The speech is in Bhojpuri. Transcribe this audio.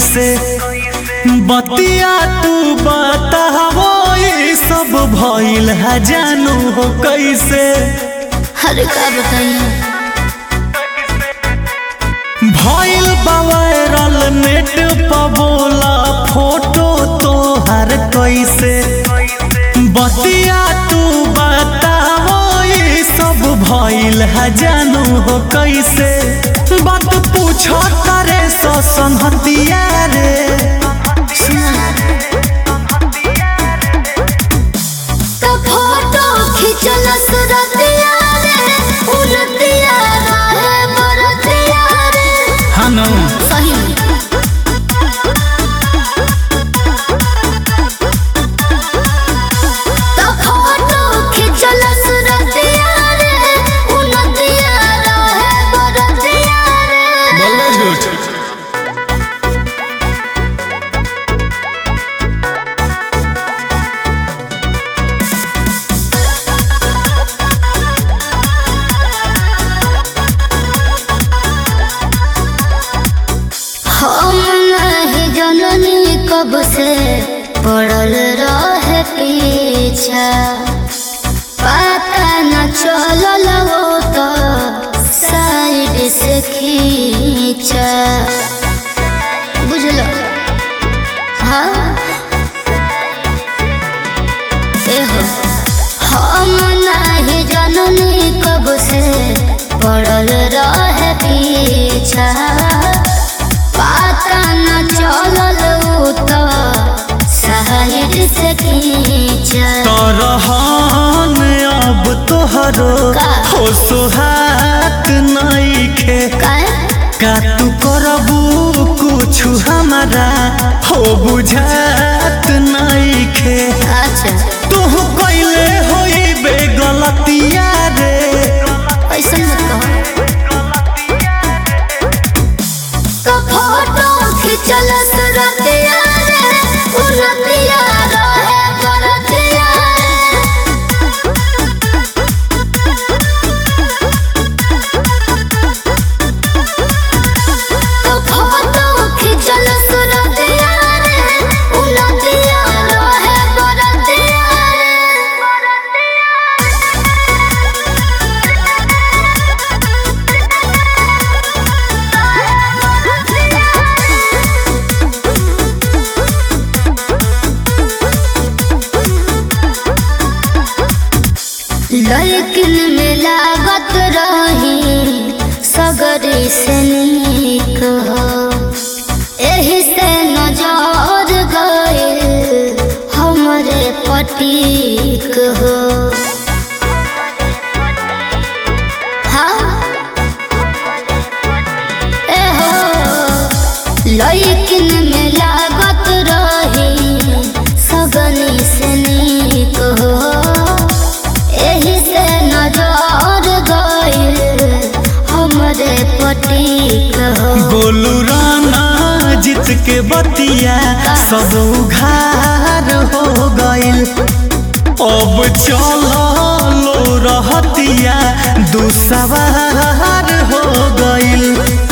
कैसे बतिया तू बतावो ये सब भइल है जानू हो कैसे अरे का बताइए भइल वायरल नेट पर बोला फोटो तोहर कैसे बतिया तू बतावो ये सब भइल है जानू हो कैसे बात पूछो करे सो संहतिया रे तो फोटो खिंचल सुरतिया रे उलतिया रहे बरतिया रे हनु सही में तो फोटो खिंचल सुरतिया रे उलतिया रहे बरतिया रे बोलो झूठ हम नहीं जननी कब से पड़ल रहे पीछा पता न चलल वो तो साइड से खींचा बुझल हाँ एहो हम नहीं जननी कब से पड़ल रहे पीछा पता न चलल उ तो साइड से खींचा तरहन अब तोहरो का? हो सोहात नइखे काहे? का तू करबू कुछु हमारा हो बुझात नइखे अच्छा तू कइले होइबे गलतिया रे ऐसा मत कहो तो फोटो खिंचल सुरतिया रे उलतिया रहे बरतिया तो फोटो खिंचल सुरतिया रे उलतिया रहे बरतिया लड़किन में लागत रही सगरी से नीक हो एही से नजर गए हमरे पटीक हो हाँ एहो लड़किन में लागत रही सगनी से नीक हो एही से नजर गइल हमरे पटीक हो गोलू राना जीत के बतिया सब उघार हो गइल अब चलो रहतिया दू सवार हो गइल